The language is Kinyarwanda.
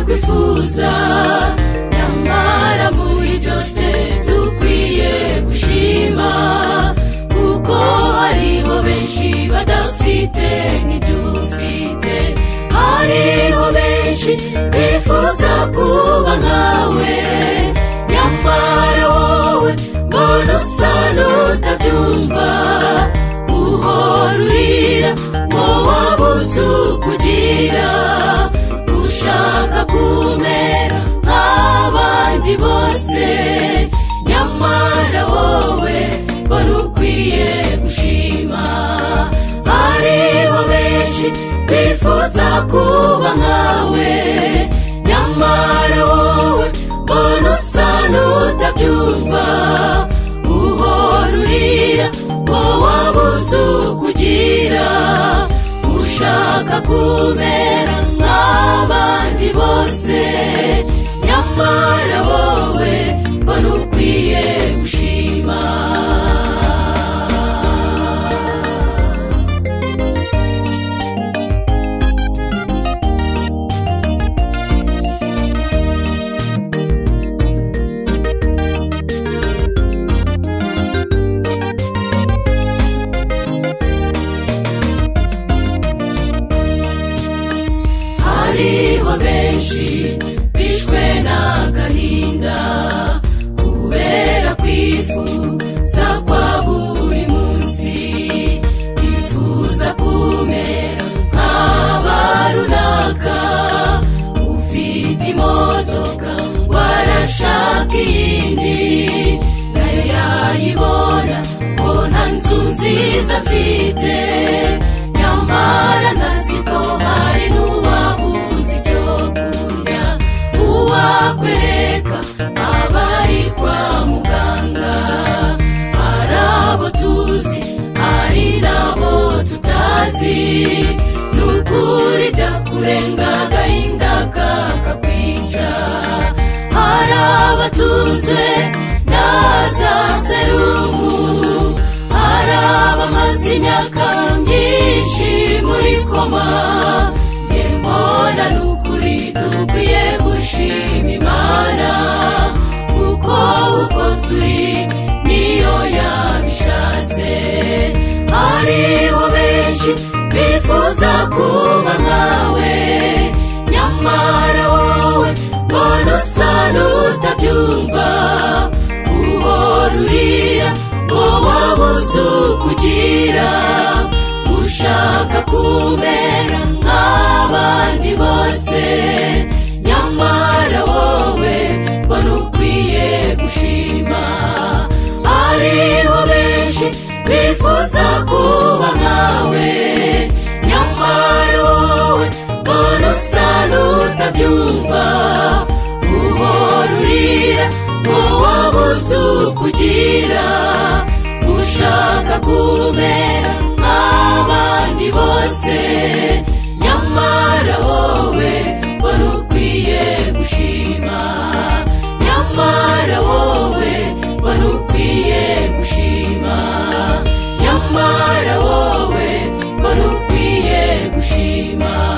twifuza nyamara muri byose dukwiye gushima kuko hariho benshi badafite n'ibyufite hariho benshi bifuza kuba nkawe nyamara wowe mbona usa n'utabyumva uhora urira ngo wabuze ukugira ushaka kumera nk'abandi bose nyamara wowe wari ukwiye gushima hariho benshi bifuza kuba nkawe nyamara wowe mbona usa n'utabyumva uhora urira ngo wabuze ukugira ushaka kumera nk'abandi bose nyamara wowe wari ukwiye gushima hariho benshi bishwe n'agahinda kubera kwifuza kwa buri munsi bifuza kumera nk'aba runaka ufite imodoka ngo arashaka iyindi nayo yayibona ngo nta nzu nziza afite nyamara ntazi ko hari n'uwabuze icyo kurya uwakwereka abari kwa muganga hari abo tuzi hari n'abo tutazi ni ukuri byakurenga agahinda kakakwica hari abatunzwe na za serumu hari abamaze imyaka myinshi muri koma njye mbona ni ukuri dukwiye gushima imana kuko uko turi niyo yabishatse hariho benshi bifuza kuba nkawe nyamara wowe mbona usa n'utabyumva uhora urira ngo wabuze ukugira ushaka kumera nk'abandi bose nyamara wowe wari ukwiye gushima hariho benshi bifuza kuba nkawe nyamara wowe mbona usa n'utabyumva uhora urira ngo wabuze ukugira ushaka kumera nk'abandi bose nyamara wowe wari ukwiye gushima nyamara wowe wari ukwiye gushima nyamara wowe wari ukwiye gushima